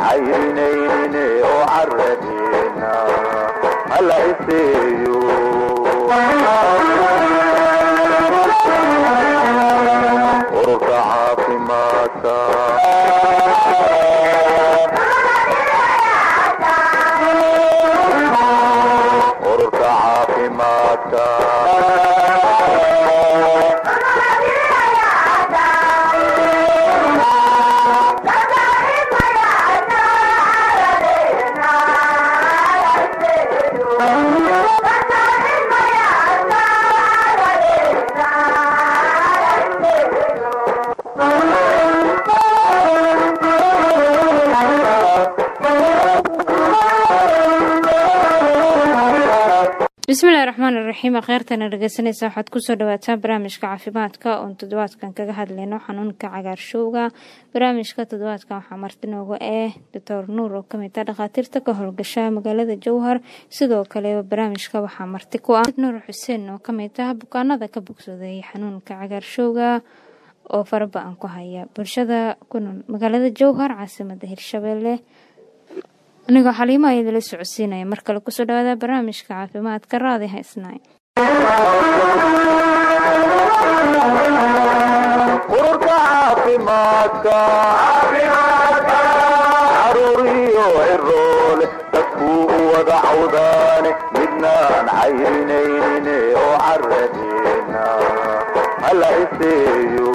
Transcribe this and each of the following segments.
cayrinaynin oo caradina hala iseeyo ururka caafimaadka ururka caafimaadka bismillahi raxmaan iraxiim kheyrtana dhegeysanaysa waxaad kusoo dhawaataan barnaamijka caafimaadka oon toddobaadkan kaga hadlayno xanuunka cagaarshowga barnaamijka toddobaadkan waxaa marti nooga eh doctor nuur oo kamid ah dhakhaatiirta ka howlgasha magaalada jowhar sidoo kale barnaamijka waxaa marti ku ah nuur xuseen oo kamid ah bukaanada ka bogsooday xanuunka cagaarshowga oo faraba-an ku haya bulshada ku nool magaalada jowhar caasimada hirshabelle anigoo xaliimo a idila socodsiinaya mar kale kusoo dhawaada barnaamijka caafimaadka raadi haysnay ururka caafimaadka caruuriyo ciroole dadkuu u wada cawdaane midnaan cayrinaynin oo caradina hala iseeyo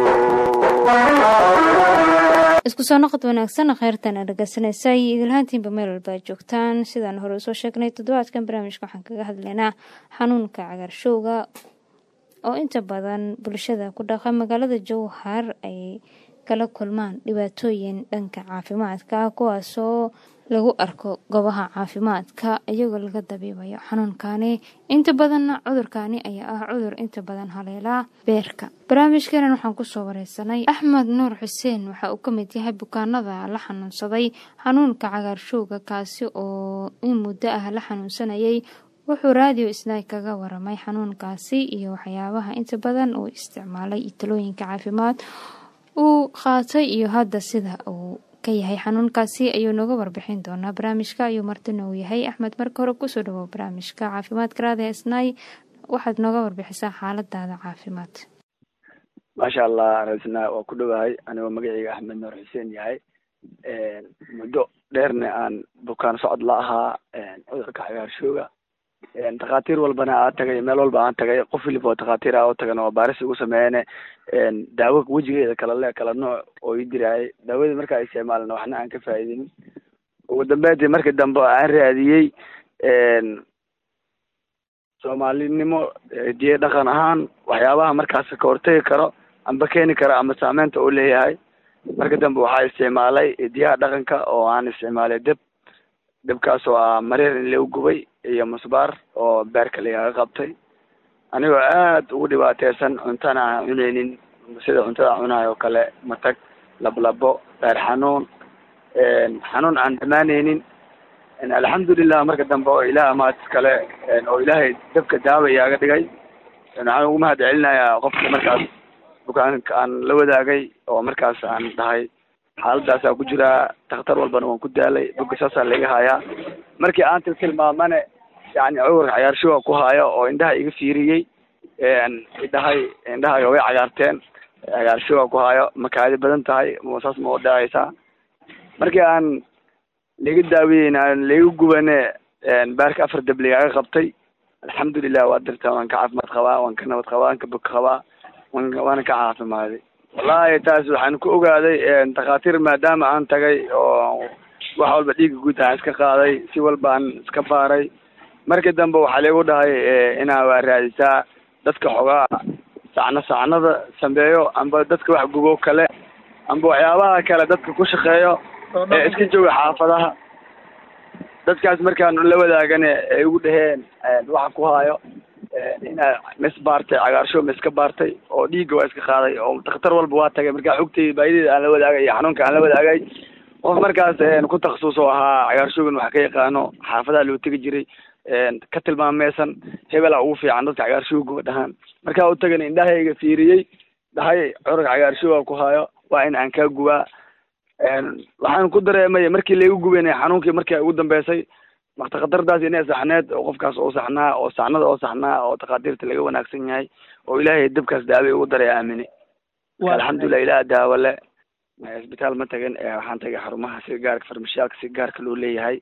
isku soo noqod wanaagsan kheyrtana dhegeysanaysa iyo idilhaantiinba meel walba ad joogtaan sidaan hore usoo sheegnay toddobaadkan barnaamijka waxaan kaga hadlaynaa xanuunka cagaarshowga oo inta badan bulshada ku dhaqa magaalada jowhar ay kala kulmaan dhibaatooyin dhanka caafimaadka kuwaasoo lagu arko goobaha caafimaadka iyagoo laga dabiibayo xanuunkani inta badanna cudurkani ayaa ah cudur inta badan haleelaa beerka barnaamijkeenan waxaan kusoo wareysanay axmed nuur xuseen waxa uu kamid yahay bukaanada la xanuunsaday xanuunka cagaarshowga kaasi oo in muddo ah la xanuunsanayay wuxuu raadiyo isnaay kaga waramay xanuunkaasi iyo waxyaabaha inta badan uu isticmaalay iyo talooyinka caafimaad uu qaatay iyo hadda sida uu ka yahay xanuunkaasi ayuu nooga warbixin doonaa barnaamijka ayuu martina uu yahay axmed marka hore kusoo dhawow barnaamijka caafimaadka raadi isnaay waxaad nooga warbixisaa xaaladaada caafimaad maasha allah rasna waa ku dhowahay anigoo magaceyga axmed nuur xuseen yahay muddo dheerna aan bukaan socod la ahaa cudurka cagaarshooga dhakhaatiir walbana aa tagay meel walba aan tagay qof waliba oo dhakhaatiir ah oo tagan oo baaris ugu sameeyane daawo wejigeeda kala le kala nooc oo ii diraayay daawadii markaa isticmaalna waxna aan ka faa'iidinin ugu dambeyntii markii dambe aan raadiyey soomaalinimo diye dhaqan ahaan waxyaabaha markaas ka hortagi karo amba keeni karo ama saameynta uu leeyahay marka dambe waxaa isticmaalay diyaha dhaqanka oo aan isticmaalay deb debkaas oo ah mareer in lagu gubay iyo musbaar oo beerka lagaga qabtay anigoo aad ugu dhibaateysan cuntana aan cuneynin sida cuntada cunahay oo kale matag lablabo beer xanuun xanuun aan dhamaaneynin alxamdulilah marka dambe oo ilaah amaad kale oo ilaahay dabka daawa igaaga dhigay waxaan ugu mahad celinayaa qofka markaas bukaanka aan la wadaagay oo markaas aan dhahay xaaladaasaa ku jiraa dakhtar walbana waan ku daalay buga saasaa laga hayaa markii aan til tilmaamane yani cudurka cagaarshowa ku haayo oo indhaha iga fiiriyey idhahay indhahaga way cagaarteen cagaarshowa ku haayo makaadi badan tahay saas ma udhacaysaa markii aan laga daaweyeyn aan laga gubane baarka afar dab lagaaga qabtay alxamdulilah waa dirta waan ka caafimaad qabaa waan ka nabad qabaa waan ka bog qabaa wan waana ka caafimaaday wallahi taas waxaan ku ogaaday dhakhaatiir maadaama aan tagay oo wax walba dhiiga guud aan iska qaaday si walba aan iska baaray markii dambe waxaa lagu dhahay inaa waa raadisaa dadka xogaa sacno sacnada sameeyo amba dadka wax gubo kale amba waxyaabaha kale dadka ku shaqeeyo ee iska jooga xaafadaha dadkaas markaan la wadaagane ay ugu dhaheen waxa ku haayo inaa mis baartay cagaarshow ma iska baartay oo dhiigga waa iska qaaday oo dakhtar walba waa tagay markaa xogtay baahideeda aan la wadaagay iyo xanuunka aan la wadaagay qof markaas ku takhasus oo ahaa cagaarshowgan wax ka yaqaano xaafadaha loo tegi jiray ka tilmaameysan hebela ugu fiican dadka cagaarshowga dhahaan markaa u tagana indhahayga fiiriyey dhahay cudurka cagaarshowa ku haayo waa in aan kaa gubaa waxaan ku dareemay markii laigu gubeynay xanuunkii markii ugu dambeysay maktakhatardaas inay saxneed oo qofkaas oo saxnaa oo saxnada oo saxnaa oo takhaatiirta laga wanaagsan yahay oo ilaahay dabkaas daawe ugu daray aamine alxamdulilah ilaah daawo le isbitaal ma tagin waxaan tagay xarumaha si gaarka farmashiyaalka si gaarka loo leeyahay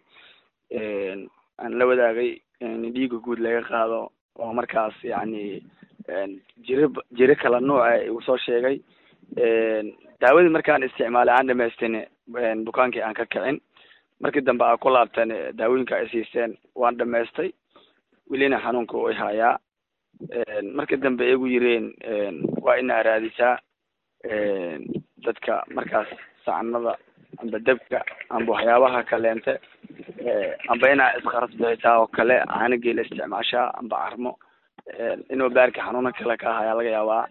aan la wadaagay in dhiiga guud laga qaado oo markaas yacni jiro jiro kala nuuca igu soo sheegay daawadii markaan isticmaalay aan dhamaystin bukaankii aan ka kicin markii dambe aa ku laabteen daawooyinka ay siiseen waan dhamaystay welina xanuunka way hayaa markii dambe igu yireen waa inaa raadisaa dadka markaas sacanada amba debka amba waxyaabaha kaleente amba inaa isqaras bixisaa oo kale caanageela isticmaashaa amba carmo inuu baarka xanuuna kale ka hayaa laga yaabaa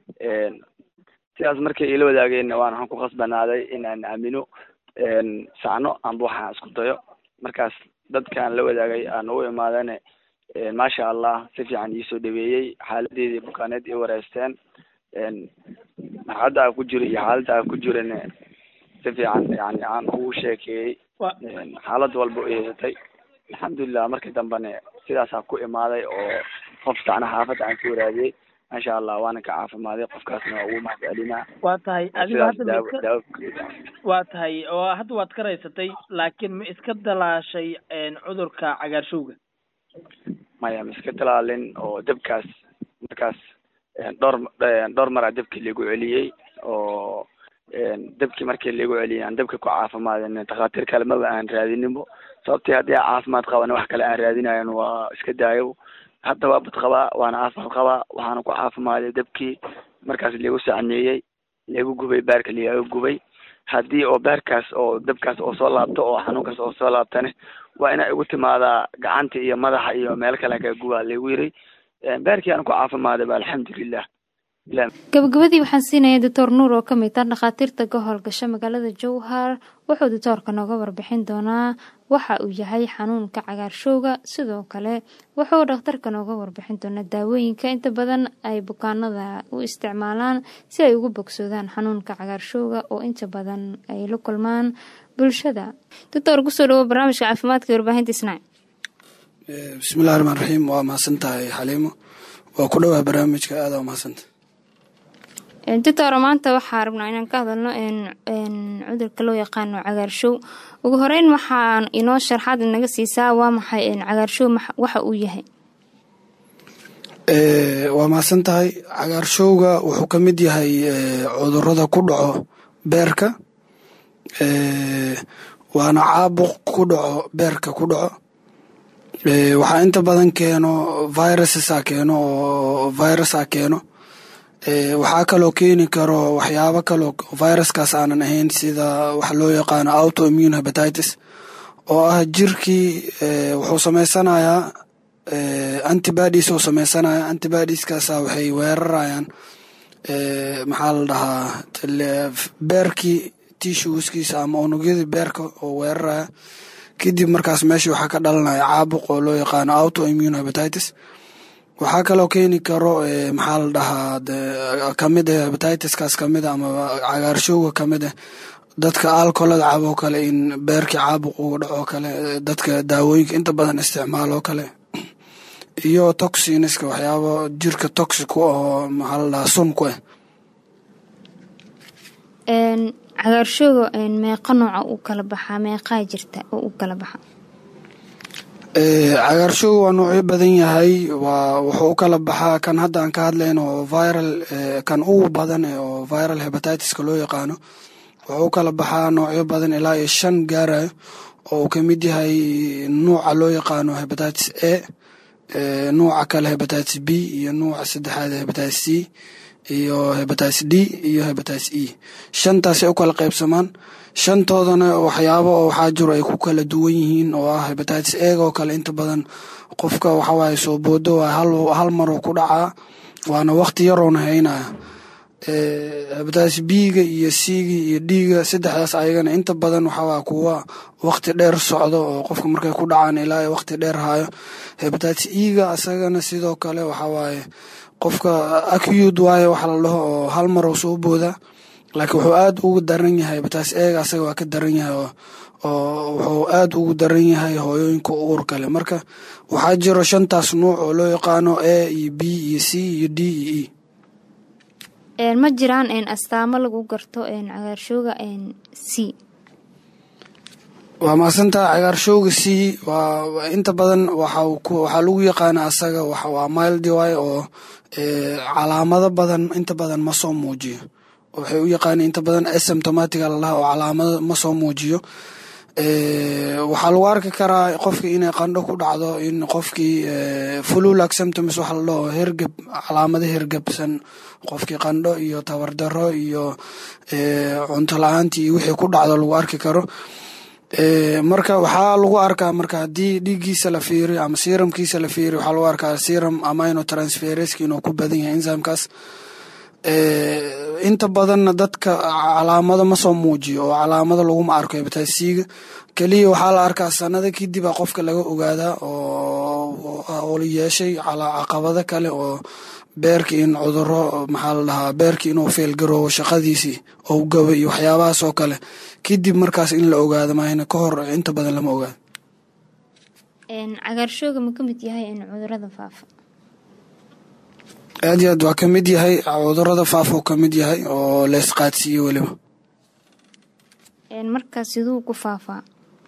sidaas markay ila wadaageenna waan waxaan ku khasbanaaday inaan aamino sacno amba waxaan isku dayo markaas dadkaan la wadaagay aan u imaadane maasha allah si fiican iisoo dhaweeyey xaaladeedii bukaaneed i wareysteen marxaladda aan ku jiro iyo xaaladda aan ku jirana si fiican yani aan ugu sheekeeyey xaalad walba u yeesatay alxamdulilah markii dambene sidaasaa ku imaaday oo qof sacna xaafadda aan ka waraadiyey maasha allah waana ka caafimaaday qofkaasna waa ugu mahadcelinaa waa tahay adiga hadda ma daawo iska daawo waa tahay oo hadda waad ka raysatay laakiin ma iska dalaashay cudurka cagaarshowga maya ma iska talaalin oo dabkaas markaas dhowr dhowr maraa dabkii lagu celiyey oo dabkii markii lagu celiyey aan dabka ku caafimaadin takhaatiir kale maba aan raadininbo sababtii haddii aan caafimaad qabana wax kale aan raadinayan waa iska daayo hadda waa bad qabaa waana caafimaad qabaa waxaana ku caafimaaday dabkii markaas lagu sacneeyey lagu gubay baarka lagaga gubay haddii oo baarkaas oo dabkaas oo soo laabto oo xanuunkaas oo soo laabtane waa inaa igu timaadaa gacanta iyo madaxa iyo meel kale kaga gubaa lagu yiri baarkii aan ku caafimaaday ba alxamdulilah ilah gabagabadii waxaan siinaya doctor nuur oo kamid ah dhakhaatiirta ka howlgasha magaalada jowhar wuxuu doctoorka nooga warbixin doonaa waxa uu yahay xanuunka cagaarshowga sidoo kale wuxuu dhakhtarka nooga warbixin doonaa daawooyinka inta badan ay bukaanada u isticmaalaan si ay ugu bogsoodaan xanuunka cagaarshowga oo inta badan ay la kulmaan bulshada doctor kusoo dhawo barnaamijka caafimaadka iyo warbaahinta isnaac bismillahi raxmaan raxiim waa mahadsan tahay xaliimo waa ku dhowaa barnaamijka aada waa mahadsanta doctor maanta waxaa rabnaa inaan ka hadalno cudurka loo yaqaano cagaarshow ugu horeyn waxaan inoo sharxaad inaga siisaa waa maxay cagaarshow waxa uu yahay waa mahadsan tahay cagaarshowga wuxuu ka mid yahay cudurada ku dhaco beerka waana caabuq ku dhaco beerka ku dhaco waxaa inta badan keeno virusa keeno oo virusa keeno waxaa kaloo keeni karo waxyaabo kaloo viruskaas aanan ahayn sida waxa loo yaqaano autoimmune hepatitis oo ah jirkii wuxuu samaysanayaa antibodies uu sameysanaya antibodieskaasa waxay weerarayaan maxaa la dhahaa beerkii tissueskiisa ama unugyadii beerka oo weeraraya kadib markaas meesha waxaa ka dhalanaya caabuq oo loo yaqaano autoimmune hepatitis waxaa kaloo keeni karo maxaa la dhahaa kamid ah hepatitiskaas kamid a ama cagaarshowga kamid ah dadka alcoholada caboo kale in beerkii caabuq uga dhaco kale dadka daawooyinka inta badan isticmaalo kale iyo toxiniska waxyaabo jirka toxic u ahoo maxaa la dhahaa sun ku ah cagaarshowga meeqa nooca u kala baxaa meeqaa jirta oo u kala baxa cagaarshowga waa noocyo badan yahay waa wuxuu u kala baxaa kan hadda aan ka hadlayno oo viral kan ugu badan oo viral hepatitiska loo yaqaano wuxuu u kala baxaa noocyo badan ilaa iyo shan gaarayo oo uu ka mid yahay nuuca loo yaqaano hepatitis a nuuca kale hepatitis b iyo nuuca saddexaad hepatitis c iyo hepatitis d iyo hepatitis e shantaasay u kala qaybsamaan shantoodana waxyaabo oo waxaa jiro ay ku kala duwan yihiin oo ah hepatitis ega oo kale inta badan qofka waxawaaye soo boodo waa hal maruu ku dhacaa waana waqti yaroona haynaya hepatitis b-ga iyo c-ga iyo d-ga saddexdaas ayagana inta badan waxawaa kuwa waqti dheer socdo oo qofka markay ku dhacaan ilaa waqti dheer hayo hepatitis e-ga asagana sidoo kale waxawaaye qofka acud waaye waxa la dhaho oo hal maruu soo booda laakiin wuxuu aad ugu daran yahay hepatitis ega asaga waa ka daran yahay oo oo wuxuu aad ugu daran yahay hooyooyinka uurka leh marka waxaa jiro shantaas nuuc oo loo yaqaano a iyo b iyo c iyo d iyo e ma jiraan astaamo lagu garto cagaarshowga c waa mahadsantaha cagaarshowga c waa inta badan waxaa lagu yaqaana asaga waa mildy way oo calaamado badan inta badan ma soo muujiyo waxay u yaqaana inta badan asymptomatiga lalaha oo calaamado ma soo muujiyo waxaa lagu arki karaa qofkii inay qandho ku dhacdo in qofkii fululac symptoms waxa la dhaho hergeb calaamado hergebsan qofkii qandho iyo tabardaro iyo cunto la-aantii iyo wixii ku dhacdo lagu arki karo marka waxaa lagu arkaa marka haddii dhiiggiisa la fiiriyo ama siramkiisa la fiiriyo waxaa lagu arkaa siram amino transfereska inuu ku badan yahay enzymkaas inta badanna dadka calaamado ma soo muujiyo oo calaamado laguma arko hepatisiga keliya waxaa la arkaa sanado kadib a qofka laga ogaadaa oo yeeshay caqabado kale oo beerki in cuduro maxaa la dhahaa beerki inuu feelgaroobo shaqadiisii ou gabo iyo waxyaabahaas oo kale kadib markaas in la ogaado maahna ka hor inta badan lama ogaado cagaarshooga ma ka mid yahay cudurada faafa aad iyo aad waa ka mid yahay cudurada faafa oo ka mid yahay oo leesqaadsiiye weliba markaa siduu ku faafaa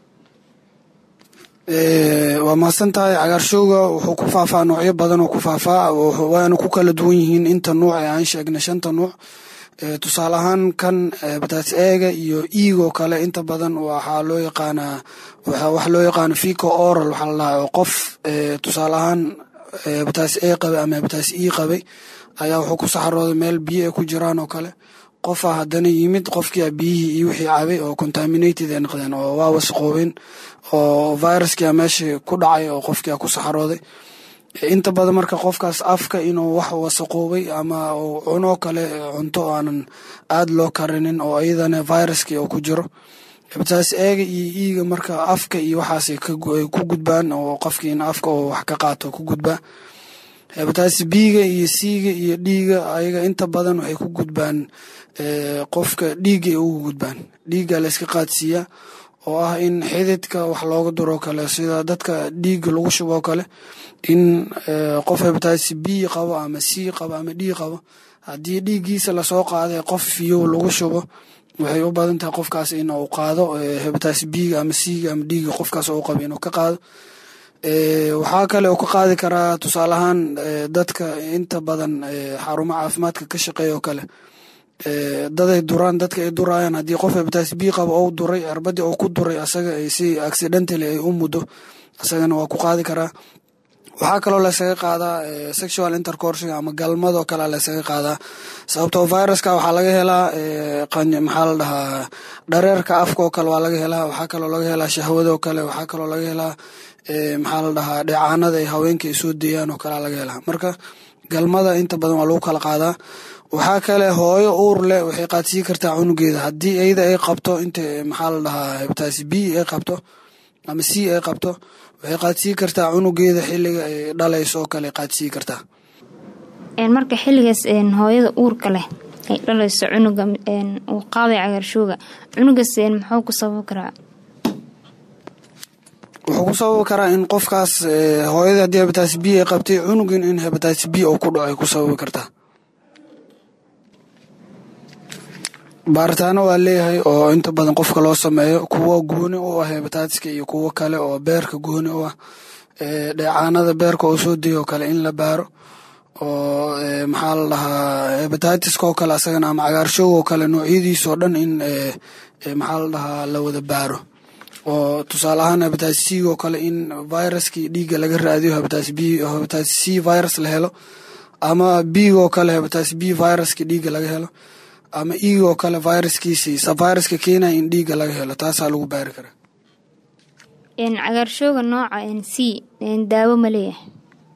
waa mahadsan tahay cagaarshowga wuxuu ku faafaa noocyo badan oo ku faafaa waana ku kala duwan yihiin inta nuuc ee aan sheegnay shanta nuuc tusaale ahaan kan hepatitis ega iyo eagoo kale inta badan waxaa loo yaqaanaa wax loo yaqaano fico oral waxaa la dhahaa oo qof tusaale ahaan hepatitis a qabay ama hepatitis e qabay ayaa wuxuu ku saxarooday meel biyo ay ku jiraan oo kale qofa haddana yimid qofkia biyihii iyo wixii cabay oo contaminated ay noqdeen oo waa wasaqoobeen oo viruskii meesha ku dhacay oo qofkia ku saxarooday inta badan marka qofkaas afka inuu wax wasaqoobay ama uu cunoo kale cunto aanan aad loo karinin oo iyadana viruskii uu ku jiro hepatitis ega iyo iiga marka afka iyo waxaasay ku gudbaan oo qofkii in afka oo wax ka qaato ku gudbaa hepatitis biga iyo siiga iyo dhiiga ayaga inta badan waxay ku gudbaan qofka dhiiga ay ugu gudbaan dhiigga layska qaadsiiyaa oo ah in xididka wax looga duroo kale sida dadka dhiigga lagu shuboo kale in qof hepatitis b qabo ama c qabo ama d qabo haddii dhiiggiisa lasoo qaaday qof fiyow lagu shubo waxay u badan tahay qofkaas in uu qaado hepatitis bga ama cga ama dhiiga qofkaas uu qabo inuu ka qaado waxaa kale uu ka qaadi karaa tusaale ahaan dadka inta badan xarumo caafimaadka ka shaqeeya oo kale daday duraan dadka ay duraayaan haddii qof hepatitis b qabo ou duray cirbadii ou ku duray asaga si accidentally ay u muddo asagana waa ku qaadi karaa waxaa kaloo laysaga qaadaa sexual intercoursiga ama galmadoo kale laysaga qaadaa sababtoo viruska waxaa laga helaa maxaa la dhahaa dhareerka afka oo kale waa laga helaa waxaa kaloo laga helaa shahwadoo kale waxaa kaloo laga helaa maxaa la dhahaa dheecaanada ay haweenka ay soo deeyaan oo kalea laga helaa marka galmada inta badan waa lagu kala qaadaa waxaa kale hooyo uur leh waxay qaadsiin kartaa cunugeeda haddii iyada ay qabto inta maxaa la dhahaa hepatitis b ay qabto ama c ay qabto waxay qaadsiin kartaa cunugeeda xiliga ay dhalayso oo kale qaadsiin kartaa marka xiligaas hooyada uurka leh ay dhalayso cunuga uu qaaday cagaarshooga cunugaas muxuu ku sababi karaa wuxuu ku sababi karaa in qofkaas hooyada haddii hepatitis b ay qabtay cunugin in hepatitis b uu ku dhaco ay ku sababi kartaa baaritaano waa leeyahay oo inta badan qofka loo sameeyo kuwo gooni u ah hebataatiska iyo kuwo kale oo beerka gooni u ah dheecaanada beerka oo soo deyo oo kale in la baaro oo maxaa la dhahaa hebataitiska oo kale asagana ama cagaarshowg oo kale noocyadiisoo dhan in maxaa la dhahaa la wada baaro oo tusaale ahaan hebatitis c oo kale in viruskii dhiigga laga raadiyo hebatitis b hebatitis c virus la helo ama b oo kale hebatitis b viruska dhiigga laga helo ama eagoo kale viruskiisii sa viruska keenaya in dhiigga laga helo taasaa lagu baari karaa cagaarshooga nooca c daawo ma leeyahay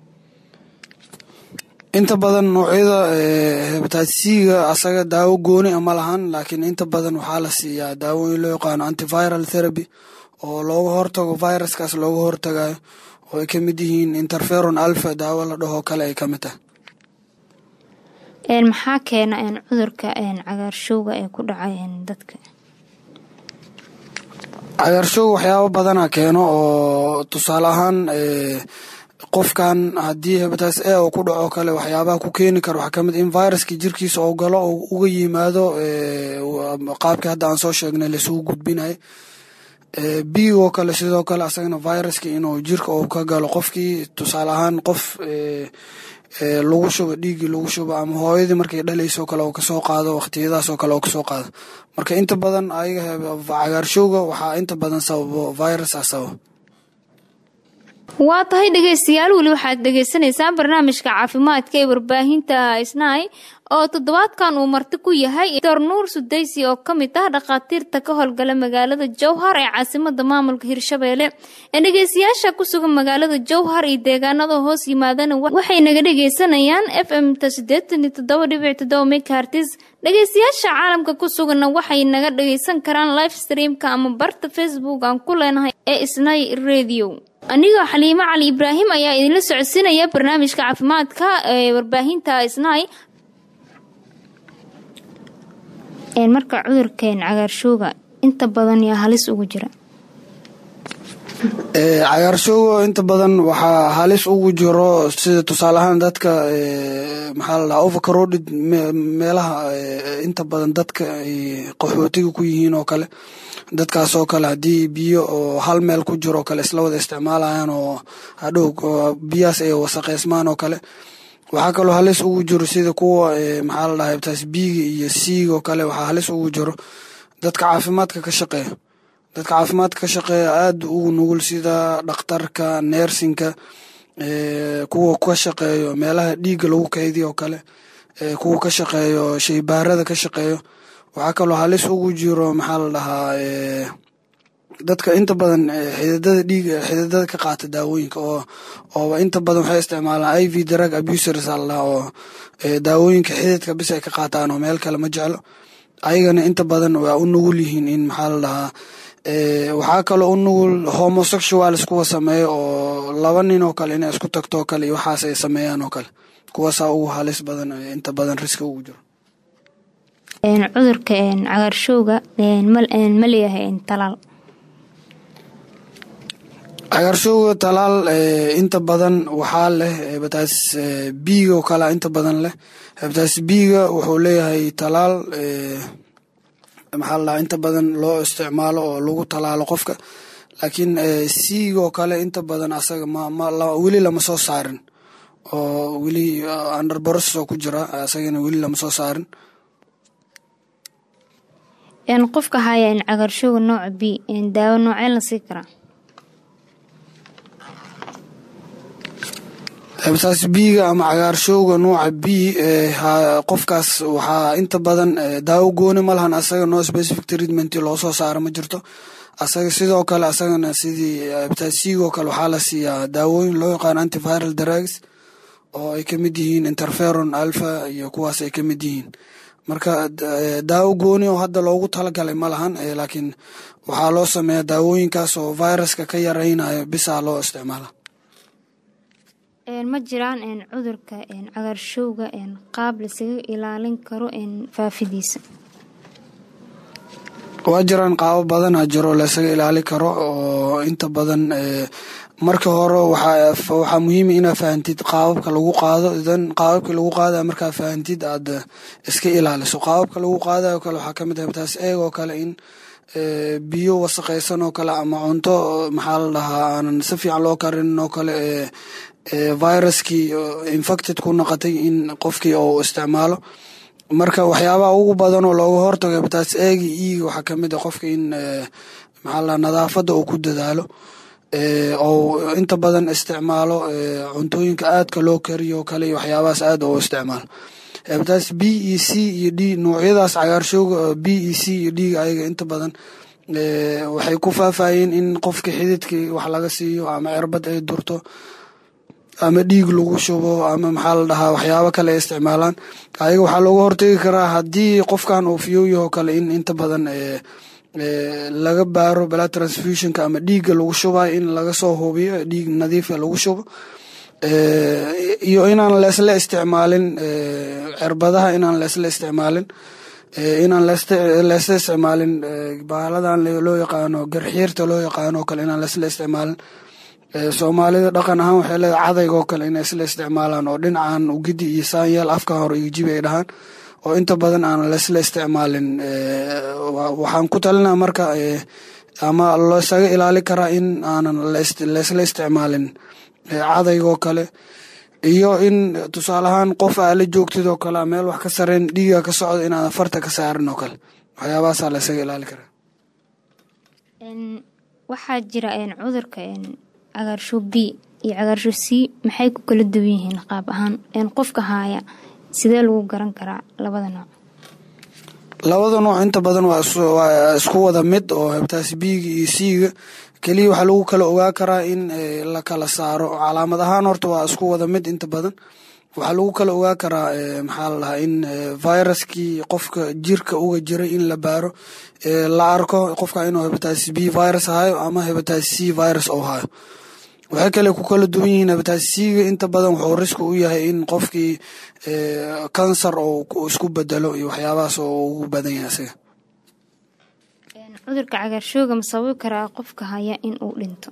inta badan noocyada hebatatis-ga asaga daawo gooni a ma lahan laakiin inta badan waxaa la siiyaa daawooyin loo yaqaano antiviral therapy oo looga hortago viruskaas looga hortagayo oo ay ka mid yihiin interferon alpha daawo la dhahoo kale ay ka mid tahay maxaa keena cudurka cagaarshowga ee ku dhaca dadka cagaarshowga waxyaabo badana keeno oo tusaale ahaan qofkan haddii hebataas e uu ku dhaco kale waxyaabaha ku keeni kara waxaa kamid in viruska jirkiisa oo galo oo uga yimaado qaabkii hadda aan soo sheegnay laisugu gudbinayo biigoo kale sidoo kale asagana viruska inuu jirka uu ka galo qofkii tusaale ahaan qof lagu shubo dhiiggii lagu shubo ama hooyadii markay dhalaysoo kale oo kasoo qaado waqtiyadaasoo kale oo kasoo qaado marka inta badan ayaga cagaarshowga waxaa inta badan sababo virusa sababa waa tahay dhegeystayaal weli waxaad dhegeysaneysaan barnaamijka caafimaadka ee warbaahinta isnaay oo toddobaadkan uu marti ku yahay doctor nuur sudaysi oo ka mid ah dhakhaatiirta ka howlgala magaalada jowhar ee caasimada maamulka hirshabeelle ee dhegeystayaasha ku sugan magaalada jowhar iyo deegaanada hoos yimaadana waxay naga dhegeysanayaan f m ta sideetan iyo toddoba dhibic toddoba megahartis dhegeystayaasha caalamka ku suganna waxay naga dhegeysan karaan live streamka ama barta facebook aan ku leenahay ee isnay radio anigoo xaliimo cali ibraahim ayaa idinla socodsiinaya barnaamijka caafimaadka ee warbaahinta isnaay marka cudurkeen cagaarshowga inta badan yaa halis ugu jira cagaarshowga inta badan waxaa halis ugu jiro sida tusaale ahaan dadka maxaa la dhaha overcrowded meelaha inta badan dadka ay qaxootiga ku yihiin oo kale dadkaasoo kale haddii biyo oo hal meel ku jiro oo kale isla wada isticmaalayaan oo hadhow biyahaas ay wasaqeysmaan oo kale waxaa kaloo halis ugu jiro sida kuwa maxaa la dhaha hebtaas biiga iyo siiga oo kale waxaa halis ugu jiro dadka caafimaadka ka shaqeeya dadka caafimaadka ka shaqeeya aada ugu nugul sida dhakhtarka neersinka kuwa ka shaqeeyo meelaha dhiigga lagu kaydiyo oo kale kuwa ka shaqeeyo shaybaarada ka shaqeeyo waxaa kaloo halis ugu jiro maxaa la dhahaa dadka inta badan xididada dhiiga xididada ka qaata daawooyinka oo oo inta badan waxay isticmaalaan i v drug abusers aa la dhahaa oo daawooyinka xididka bis ay ka qaataan oo meel kale ma jeclo ayagana inta badan waa u nugul yihiin in maxaa la dhahaa waxaa kaloo u nugul homosexuals kuwa sameeyo oo laba nin oo kale inay isku tagto oo kale iyo waxaas ay sameeyaan oo kale kuwaasaa ugu halis badan inta badan riska ugu jiro cudurka cagaarshowga ma leeyahay talaal cagaarshowga talaal inta badan waxaa leh hebataas biiga oo kale inta badan leh hebataas biiga wuxuu leeyahay talaal maxaa la dhahaa inta badan loo isticmaalo oo lagu talaalo qofka laakiin siiga oo kale inta badan asaga weli lama soo saarin oo weli under process oo ku jira asagana weli lama soo saarin qofka haya cagaarshowga nooca b daawo noocee la sii karaa hebtaas biiga ama cagaarshowga nooca b qofkaas waxaa inta badan daawo gooni ma lahan asaga no specific treatment loo soo saaro ma jirto asaga sidoo kale asagana sidii hebtaas siigoo kale waxaa la siiyaa daawooyin loo yaqaano antiviral drugs oo ay ka mid yihiin interferon alpha iyo kuwaas ay ka mid yihiin marka daawo gooni oo hadda loogu talagalay ma lahan laakiin waxaa loo sameeyaa daawooyinkaas oo viruska ka yaraynayo bisaa loo isticmaala ma jiraan cudurka cagaarshowga qaab lasaga ilaalin karo faafidiisa waa jiraan qaabo badana jiro lasaga ilaali karo oo inta badan marka hore waxaa muhiima inaa fahantid qaababka lagu qaado idan qaababka lagu qaadaya markaa fahantid aad iska ilaaliso qaababka lagu qaadayo kale waxaa kamid ah hebtaas eeg oo kale in biyo wasaqaysan oo kale ama cunto maxaa la dhahaa aanan si fiican loo karinin oo kale viruskii infected ku noqotay in qofkii uu isticmaalo marka waxyaabaha ugu badan oo looga hortago hebtaas eegi iiga waxaa kamid ah qofka in maxaa la nadaafadda uu ku dadaalo ou inta badan isticmaalo cuntooyinka aadka loo kariyo kale iyo waxyaabahaas aad oo isticmaalo hebtaas b e c iyo d noocyadaas cagaarshowga b e c iyo d ayaga inta badan waxay ku faafayeen in qofka xididkii wax laga siiyo ama cirbad ay durto ama dhiig lagu shubo ama maxaa la dhahaa waxyaabo kale ay isticmaalaan ayaga waxaa looga hortegi karaa haddii qofkan uu fiyooyahoo kale in inta badan laga baaro blood transfusionka ama dhiigga lagu shubayo in laga soo hubiyo dhiig nadiifa lagu shubo iyo inaan leesla isticmaalin cirbadaha inaan leesla isticmaalin inaan leesla isticmaalin baaladan loo yaqaano garxiirta loo yaqaano kale inaan leesla isticmaalin soomaalida dhaqan ahaan waxay leedahay cadaygo kale inay isla isticmaalaan oo dhinacan ugidi iyo saanyeel afka hore iyo jibi ay dhahaan oo inta badan aan leesla isticmaalin waxaan ku talinaa marka ama loosaga ilaali karaa in aanan leesla isticmaalin cadaygoo kale iyo in tusaale ahaan qof aa la joogtid oo kale meel wax ka sareen dhiiga ka socdo inaadan farta ka saarin oo kale waxyaabahaasaa laysaga ilaali karaa waxaa jira cudurka cagaarsho b iyo cagaarsho c maxay ku kala duwan yihiin qaab ahaan qofka haaya sidee lagu garan karaa labada nooc labada nooc inta badan waa isku wada mid oo hebtaasi biiga iyo siiga keliya waxaa lagu kala ogaa karaa in la kala saaro calaamad ahaan horta waa isku wada mid inta badan waxaa lagu kala ogaa karaa maxaa la dhahaa in viruskii qofka jirka uga jiray in la baaro la arko qofka inuu hebatasis b virus hayo ama hebatasis c virus oo hayo waxay kale ku kala duwan yihiin hebatasis c-ga inta badan wuxuu riski u yahay in qofkii kansar oo isku bedelo iyo waxyaabahaas oo ugu badan yahay asiga cudurka cagaarshooga ma sababi karaa qofka haya in uu dhinto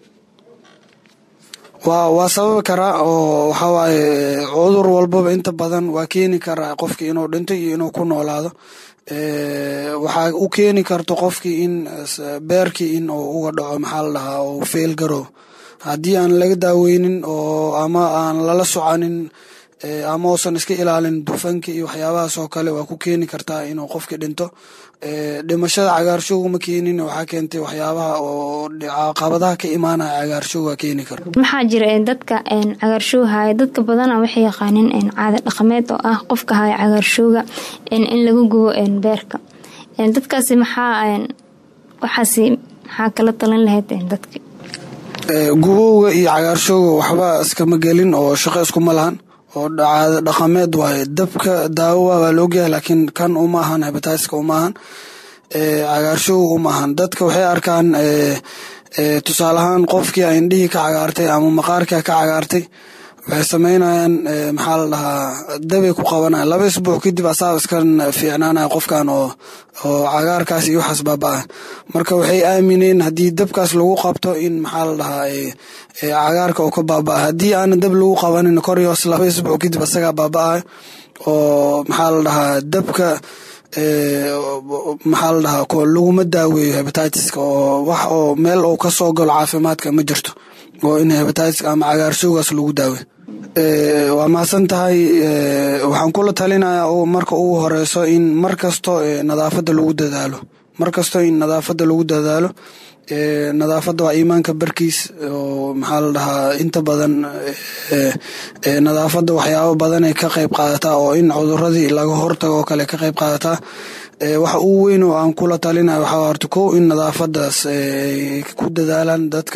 waa waa sababi karaa oo waxawaaye cudur walbaba inta badan waa keeni karaa qofkii inuu dhinto iyo inuu ku noolaado waxaa u keeni karto qofkii in beerkii in uu uga dhaco maxaa la dhahaa oo feel garoob haddii aan laga daaweynin oo ama aan lala soconin ama uusan iska ilaalin dufanka iyo waxyaabahaas oo kale waa ku keeni kartaa inuu qofkii dhinto dhimashada cagaarshowga ma keenin waxaa keentay waxyaabaha oo caqabadaha ka imaanaya cagaarshowga keeni karo maxaa jira dadka cagaarshooga haya dadka badana waxay yaqaaneen caada dhaqameed oo ah qofka haya cagaarshooga in lagu gubo beerka dadkaasi maxaa waxaasi maxaa kala talin lahayd dadka gubowga iyo cagaarshowga waxba iskama gelin oo shaqo iskuma lahan oo caada dhaqameed waaye dabka daawowa waa laogyahay laakiin kan uma ahan hebataska uma ahan cagaarshowga uma ahan dadka waxay arkaan tusaale ahaan qofkii a indhihii ka cagaartay ama maqaarkia ka cagaartay waxay sameynayaan maxaa la dhahaa dabay ku qabanaya laba isbuuc kadib asaab iskan fiicnaanaya qofkan oo oo cagaarkaas iyo waxaas baaba-a marka waxay aamineen haddii dabkaas lagu qabto in maxaa la dhahaa cagaarka oo ka baaba-a haddii aana dab lagu qabanin kor iyo hoos laba isbuuc kadib asagaa baaba-a oo maxaa la dhahaa dabka maxaa la dhahaa laguma daaweeyo hebatiska oo wax oo meel uu ka soo galo caafimaadka ma jirto oo in hebatiska ama cagaarshowgaas lagu daawe waa mahadsan tahay waxaan kula talinayaa marka ugu horeyso in mar kasto nadaafadda lagu dadaalo mar kasto in nadaafadda lagu dadaalo nadaafadda waa iimaanka barkiis oo maxaa la dhahaa inta badan nadaafadda waxyaabo badanay ka qayb qaadataa oo in cuduradii laga hortago oo kale ka qayb qaadataa waxa ugu weyn oo aan kula talinayo waxaa horta kow in nadaafaddaas ku dadaalaan dadka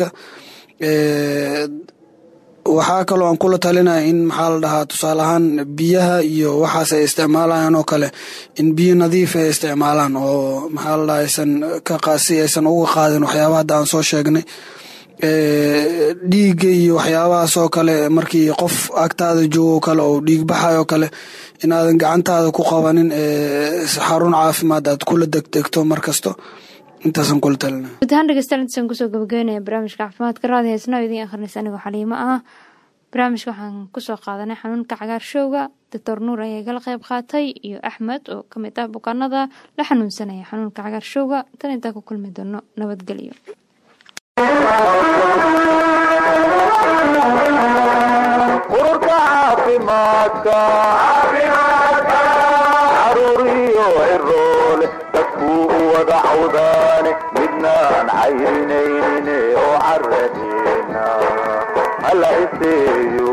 waxaa kaloo aan kula talinaya in maxaa la dhahaa tusaale ahaan biyaha iyo waxaas ay isticmaalayaan oo kale in biyo nadiif ay isticmaalaan oo maxaa la dhahaa aysan kaqasi aysan uga qaadin waxyaabaha hadda aan soo sheegnay dhiigga iyo waxyaabahaas oo kale markii qof agtaada joogo kale oo dhiig baxayo kale inaadan gacantaada ku qabanin xarun caafimaad aad kula degdegto mar kasto intaasaan kula talina guud ahaan dhegeystayaal intaasaan kusoo gabagabeynaya barnaamijka caafimaadka raadi heesnaa idiin akhrinaysa anigoo xaliimo ah barnaamijka waxaan kusoo qaadanay xanuunka cagaarshowga doctor nuur ayaa igala qayb qaatay iyo axmed oo ka mid ah bukaanada la xanuunsanaya xanuunka cagaarshowga tan intaa ku kulmi doono nabadgelyo ururka caafimaadka caruuriyo ciroole dadkuu u wada cawdaane midnaan cayrinaynin oo caradeena hala iseeyo